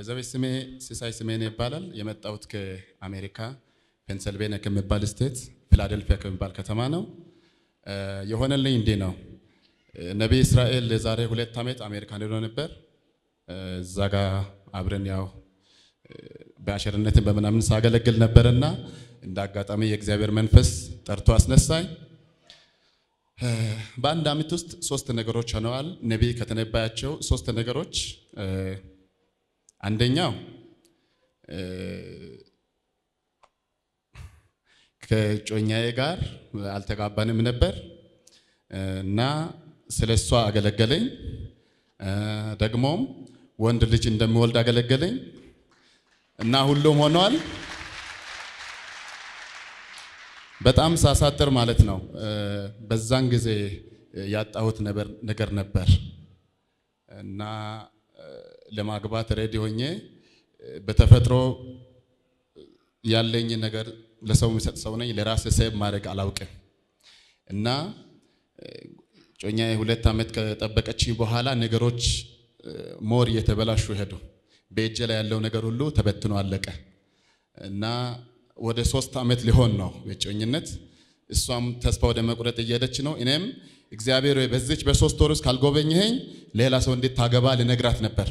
ባይዘዌ ስሜ ሲሳይ ስሜን ይባላል። የመጣሁት ከአሜሪካ ፔንሰልቬኒያ ከሚባል ስቴት ፊላደልፊያ ከሚባል ከተማ ነው። የሆነልኝ እንዲህ ነው። ነቢይ እስራኤል የዛሬ ሁለት ዓመት አሜሪካን ሄዶ ነበር። እዛ ጋ አብረን ያው በአሸርነትን በምናምን ሳገለግል ነበርና እንደ አጋጣሚ የእግዚአብሔር መንፈስ ጠርቶ አስነሳኝ። በአንድ ዓመት ውስጥ ሶስት ነገሮች ሆነዋል። ነቢይ ከተነባያቸው ሶስት ነገሮች አንደኛው ከጮኛዬ ጋር አልተጋባንም ነበር እና ስለ እሷ አገለገለኝ። ደግሞም ወንድ ልጅ እንደሚወልድ አገለገለኝ እና ሁሉም ሆኗል። በጣም ሳሳጥር ማለት ነው። በዛን ጊዜ ያጣሁት ነገር ነበር እና ለማግባት ሬዲ ሆኜ በተፈጥሮ ያለኝ ነገር ለሰው የሚሰጥ ሰው ነኝ። ለራሴ ሴብ ማድረግ አላውቅም እና ጮኛ ሁለት ዓመት ከጠበቀችኝ በኋላ ነገሮች ሞር እየተበላሹ ሄዱ። በእጄ ላይ ያለው ነገር ሁሉ ተበትኖ አለቀ እና ወደ ሶስት ዓመት ሊሆን ነው የጮኝነት። እሷም ተስፋ ወደ መቁረጥ እየሄደች ነው። እኔም እግዚአብሔር ወይ በዚች በሶስት ወር ውስጥ ካልጎበኘኸኝ ሌላ ሰው እንዴት ታገባ ልነግራት ነበር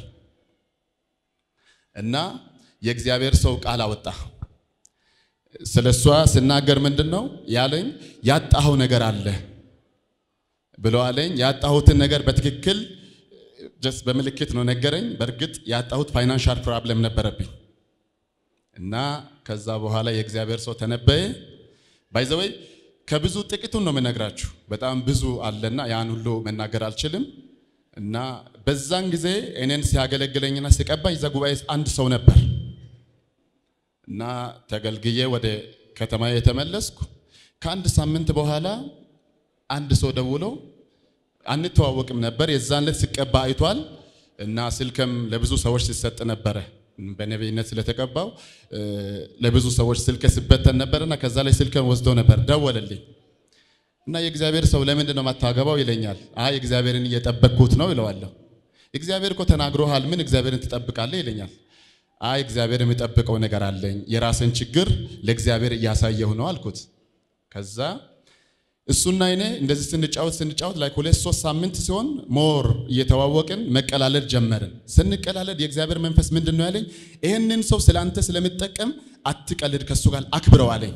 እና የእግዚአብሔር ሰው ቃል አወጣ። ስለ እሷ ስናገር ምንድን ነው ያለኝ? ያጣኸው ነገር አለ ብሎ አለኝ። ያጣሁትን ነገር በትክክል ጀስት በምልክት ነው ነገረኝ። በእርግጥ ያጣሁት ፋይናንሻል ፕሮብለም ነበረብኝ እና ከዛ በኋላ የእግዚአብሔር ሰው ተነበየ። ባይዘወይ ከብዙ ጥቂቱን ነው የምነግራችሁ። በጣም ብዙ አለና ያን ሁሉ መናገር አልችልም። እና በዛን ጊዜ እኔን ሲያገለግለኝና ሲቀባኝ እዛ ጉባኤ አንድ ሰው ነበር እና ተገልግዬ ወደ ከተማ የተመለስኩ። ከአንድ ሳምንት በኋላ አንድ ሰው ደውሎ አንተዋወቅም ነበር። የዛን ዕለት ሲቀባ አይቷል እና ስልክም ለብዙ ሰዎች ሲሰጥ ነበረ በነቢይነት ስለተቀባው ለብዙ ሰዎች ስልክ ሲበተን ነበርና ከዛ ላይ ስልክን ወስዶ ነበር። ደወለልኝ እና የእግዚአብሔር ሰው ለምንድን ነው የማታገባው ይለኛል። አይ እግዚአብሔርን እየጠበቅኩት ነው ይለዋለሁ። እግዚአብሔር እኮ ተናግሮሃል፣ ምን እግዚአብሔርን ትጠብቃለህ ይለኛል። አይ እግዚአብሔር የሚጠብቀው ነገር አለኝ፣ የራስን ችግር ለእግዚአብሔር እያሳየሁ ነው አልኩት። ከዛ እሱና እኔ እንደዚህ ስንጫወት ስንጫወት ላይ ሁለት ሶስት ሳምንት ሲሆን ሞር እየተዋወቅን መቀላለድ ጀመርን። ስንቀላለድ የእግዚአብሔር መንፈስ ምንድን ነው ያለኝ? ይህንን ሰው ስለአንተ ስለምጠቀም አትቀልድ፣ ከሱ ጋር አክብረው አለኝ።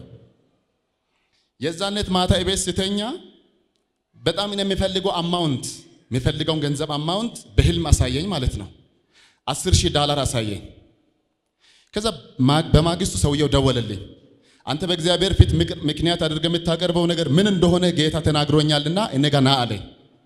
የዛነት ማታ ቤት ስተኛ በጣም የሚፈልገው አማውንት የሚፈልገውን ገንዘብ አማውንት በህልም አሳየኝ ማለት ነው። አስር ሺህ ዳላር አሳየኝ። ከዛ በማግስቱ ሰውየው ደወለልኝ። አንተ በእግዚአብሔር ፊት ምክንያት አድርገህ የምታቀርበው ነገር ምን እንደሆነ ጌታ ተናግሮኛልና እኔ ጋ ና አለኝ።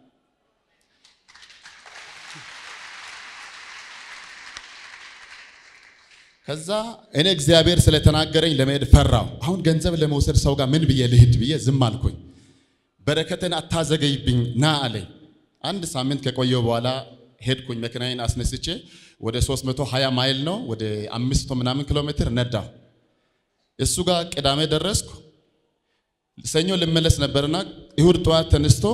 ከዛ እኔ እግዚአብሔር ስለተናገረኝ ለመሄድ ፈራው። አሁን ገንዘብ ለመውሰድ ሰው ጋር ምን ብዬ ልሂድ ብዬ ዝም አልኩኝ። በረከትን አታዘገይብኝ ና አለኝ። አንድ ሳምንት ከቆየው በኋላ ሄድኩኝ። መኪናዬን አስነስቼ ወደ 320 ማይል ነው ወደ 500 ምናምን ኪሎ ሜትር ነዳው። እሱ ጋር ቅዳሜ ደረስኩ። ሰኞ ልመለስ ነበርና እሁድ ጠዋት ተነስቶ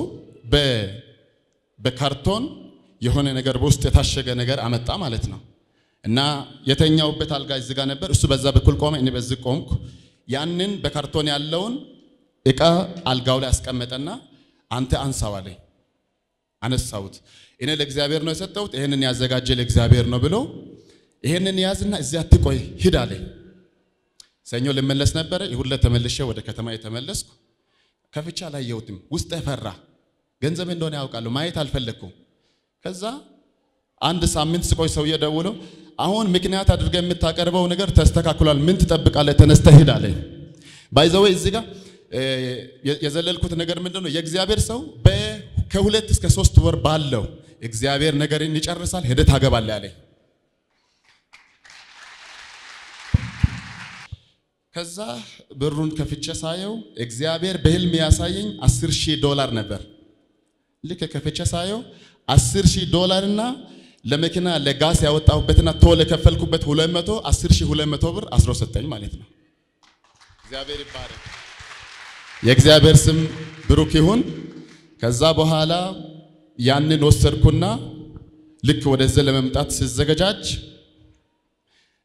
በካርቶን የሆነ ነገር በውስጥ የታሸገ ነገር አመጣ ማለት ነው። እና የተኛውበት አልጋ እዚህ ጋር ነበር። እሱ በዛ በኩል ቆመ፣ እኔ በዚህ ቆምኩ። ያንን በካርቶን ያለውን እቃ አልጋው ላይ አስቀመጠና አንተ አንሳው አለኝ። አነሳሁት። እኔ ለእግዚአብሔር ነው የሰጠሁት፣ ይህንን ያዘጋጀ ለእግዚአብሔር ነው ብሎ ይህንን ያዝና እዚያ አትቆይ ሂድ አለኝ። ሰኞ ልመለስ ነበረ። ይሁን ለተመልሼ ወደ ከተማ የተመለስኩ ከፍቻ አላየሁትም። ውስጥ ፈራ። ገንዘብ እንደሆነ ያውቃለሁ፣ ማየት አልፈለግኩም። ከዛ አንድ ሳምንት ስቆይ ሰውዬ ደውሎ አሁን ምክንያት አድርገህ የምታቀርበው ነገር ተስተካክሏል፣ ምን ትጠብቃለህ? ተነስተህ ሂድ አለኝ። ባይዘወይ እዚህ ጋር የዘለልኩት ነገር ምንድን ነው? የእግዚአብሔር ሰው ከሁለት እስከ ሶስት ወር ባለው እግዚአብሔር ነገርን ይጨርሳል፣ ሄደህ ታገባለህ አለኝ። ከዛ ብሩን ከፍቼ ሳየው እግዚአብሔር በህልም ያሳየኝ አስር ሺህ ዶላር ነበር። ልክ ከፍቼ ሳየው አስር ሺህ ዶላር እና ለመኪና ለጋስ ያወጣሁበትና ቶል የከፈልኩበት ሁለት መቶ አስር ሺህ ሁለት መቶ ብር አስሮ ሰጠኝ ማለት ነው። እግዚአብሔር ይባረክ። የእግዚአብሔር ስም ብሩክ ይሁን። ከዛ በኋላ ያንን ወሰድኩና ልክ ወደዚህ ለመምጣት ስዘገጃጅ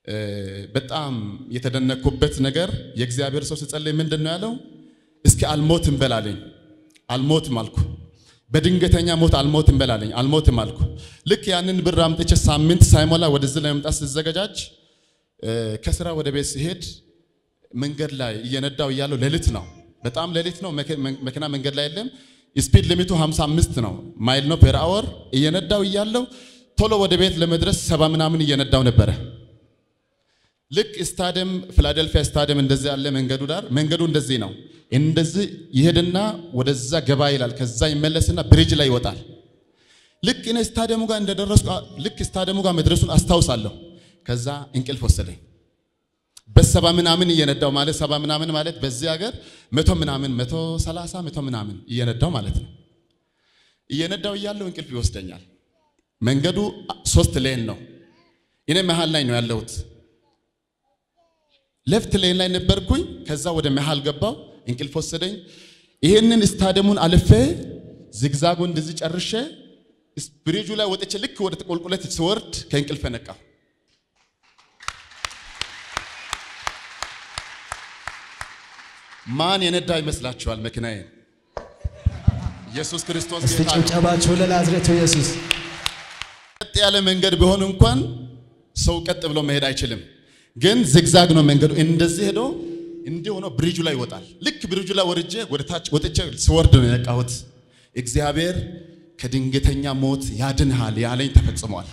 በጣም የተደነኩበት ነገር የእግዚአብሔር ሰው ሲጸልይ ምንድን ነው ያለው? እስኪ አልሞትም በላለኝ። አልሞትም አልኩ። በድንገተኛ ሞት አልሞትም በላለኝ። አልሞትም አልኩ። ልክ ያንን ብር አምጥቼ ሳምንት ሳይሞላ ወደዚህ ለመምጣት ስዘገጃጅ ከስራ ወደ ቤት ሲሄድ መንገድ ላይ እየነዳው እያለው ሌሊት ነው፣ በጣም ሌሊት ነው። መኪና መንገድ ላይ የለም። ስፒድ ሊሚቱ 55 ነው ማይል ነው ፔር አወር። እየነዳው እያለው ቶሎ ወደ ቤት ለመድረስ ሰባ ምናምን እየነዳው ነበረ። ልክ ስታዲየም ፊላደልፊያ ስታዲየም እንደዚህ ያለ መንገዱ ዳር መንገዱ እንደዚህ ነው። እንደዚህ ይሄድና ወደዛ ገባ ይላል። ከዛ ይመለስና ብሪጅ ላይ ይወጣል። ልክ እኔ ስታዲየሙ ጋር እንደደረስኩ ልክ ስታዲየሙ ጋር መድረሱን አስታውሳለሁ። ከዛ እንቅልፍ ወሰደኝ። በሰባ ምናምን እየነዳው ማለት ሰባ ምናምን ማለት በዚህ ሀገር መቶ ምናምን መቶ ሰላሳ መቶ ምናምን እየነዳው ማለት ነው። እየነዳው እያለው እንቅልፍ ይወስደኛል። መንገዱ ሶስት ሌን ነው። እኔ መሃል ላይ ነው ያለሁት። ሌፍት ሌን ላይ ነበርኩኝ። ከዛ ወደ መሃል ገባው፣ እንቅልፍ ወሰደኝ። ይህንን ስታዲየሙን አልፌ ዝግዛጉ እንደዚህ ጨርሼ ብሪጁ ላይ ወጥቼ ልክ ወደ ቁልቁለት ስወርድ ከእንቅልፍ ነቃሁ። ማን የነዳ ይመስላችኋል መኪናዬን? ኢየሱስ ክርስቶስ እስቲ ጌታ ነው። ጭብጨባችሁ ለናዝሬቱ ኢየሱስ። ቀጥ ያለ መንገድ ቢሆን እንኳን ሰው ቀጥ ብሎ መሄድ አይችልም። ግን ዝግዛግ ነው መንገዱ። እንደዚህ ሄዶ እንዲህ ሆኖ ብሪጁ ላይ ይወጣል። ልክ ብሪጁ ላይ ወርጄ ወደ ታች ወጥቼ ስወርድ ነው የነቃሁት። እግዚአብሔር ከድንገተኛ ሞት ያድንሃል ያለኝ ተፈጽሟል።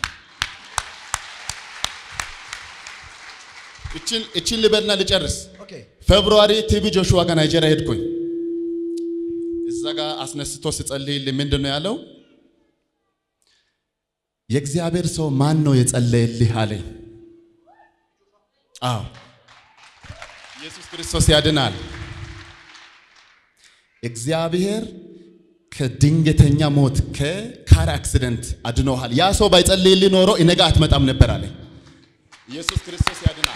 እችን እችን ልበልና ልጨርስ። ኦኬ ፌብሩዋሪ ቲቪ ጆሹዋ ጋር ናይጄሪያ ሄድኩኝ። እዛ ጋር አስነስቶ ስጸልይልኝ ምንድን ነው ያለው? የእግዚአብሔር ሰው ማን ነው የጸለየልህ አለኝ። አዎ ኢየሱስ ክርስቶስ ያድናል። እግዚአብሔር ከድንገተኛ ሞት ከካር አክሲደንት አድኖሃል። ያ ሰው ባይጸልይልህ ኖሮ እነጋ አትመጣም ነበር አለኝ። ኢየሱስ ክርስቶስ ያድናል።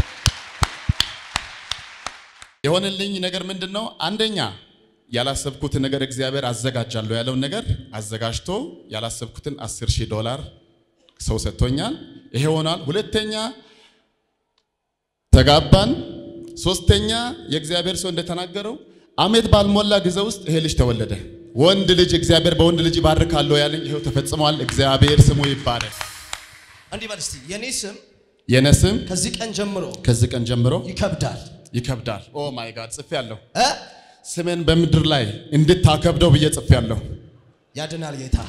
የሆነልኝ ነገር ምንድን ነው? አንደኛ ያላሰብኩትን ነገር እግዚአብሔር አዘጋጃለሁ ያለውን ነገር አዘጋጅቶ ያላሰብኩትን 10 ሺህ ዶላር ሰው ሰጥቶኛል። ይሄ ሆኗል። ሁለተኛ ተጋባን። ሶስተኛ የእግዚአብሔር ሰው እንደተናገረው አመት ባልሞላ ጊዜ ውስጥ ይሄ ልጅ ተወለደ። ወንድ ልጅ እግዚአብሔር በወንድ ልጅ ይባርካለሁ ያለኝ ይሄው ተፈጽሟል። እግዚአብሔር ስሙ ይባረክ። እንዲህ በል እስቲ የኔ ስም የኔ ስም ከዚህ ቀን ጀምሮ ከዚህ ቀን ጀምሮ ይከብዳል ይከብዳል። ኦ ማይ ጋድ ጽፌያለሁ። እ ስሜን በምድር ላይ እንድታከብደው ብዬ ጽፌያለሁ። ያድናል ጌታ።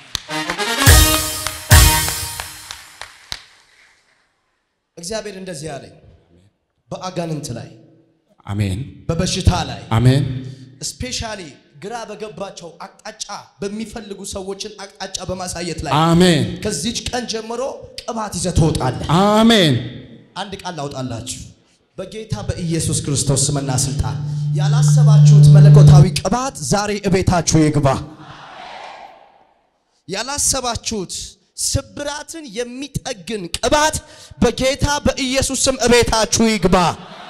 እግዚአብሔር እንደዚህ ያለኝ በአጋንንት ላይ አሜን በበሽታ ላይ አሜን ስፔሻሊ ግራ በገባቸው አቅጣጫ በሚፈልጉ ሰዎችን አቅጣጫ በማሳየት ላይ አሜን ከዚች ቀን ጀምሮ ቅባት ይዘህ ትወጣለህ። አሜን አንድ ቃል ላውጣላችሁ። በጌታ በኢየሱስ ክርስቶስ ስምና ስልጣን ያላሰባችሁት መለኮታዊ ቅባት ዛሬ እቤታችሁ ይግባ። ያላሰባችሁት ስብራትን የሚጠግን ቅባት በጌታ በኢየሱስ ስም እቤታችሁ ይግባ።